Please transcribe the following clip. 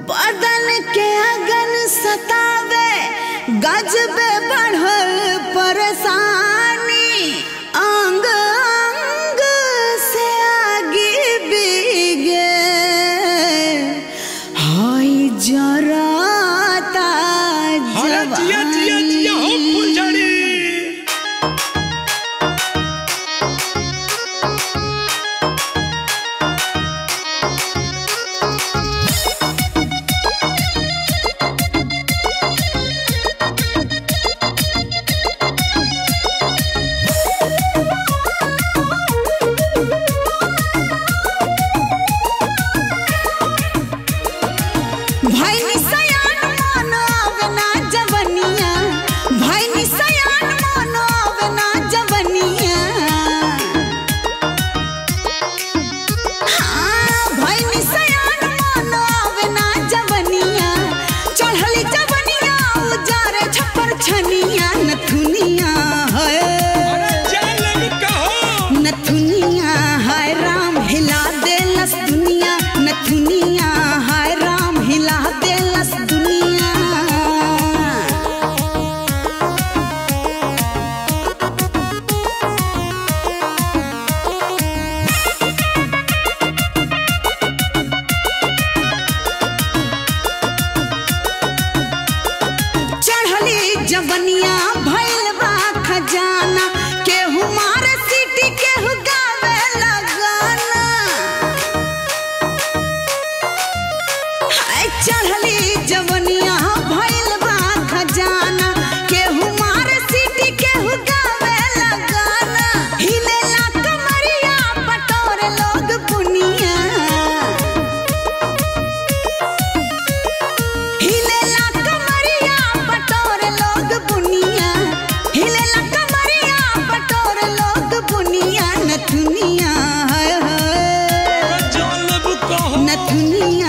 बदन के अगन सतावे गजबे बढ़ल परेशानी अंग अंग से आगे बिगे हाय जराता अरे जिया जिया जिया हो जवानी फुलझड़ी भैनी सयान मानो आवे ना जवनिया भैनी सयान मानो आवे ना जवनिया हाँ, भैनी सयान मानो आवे ना जवनिया चढ़ली जवनिया उजारे छप्पर छनिया नथुनिया है अरे जालम कहो नथुनिया हाय राम हिला देलस दुनिया नथुनिया हाय राम हिला देलस दुनिया चढ़ली जवनिया भइल बा खजाना केहू मारे सीटी केहू गावे लगाना हाय चढ़ली जवनिया भइल बा खजाना केहू मारे सीटी केहू गावे लगाना हिलेला कमरिया पटोरे लोग पुनिया हिलेला कमरिया पटोरे लोग बुनिया हिलेला कमरिया पटोरे लोग बुनिया नथुनिया हाय हाय अरे जालम कहो नथुनिया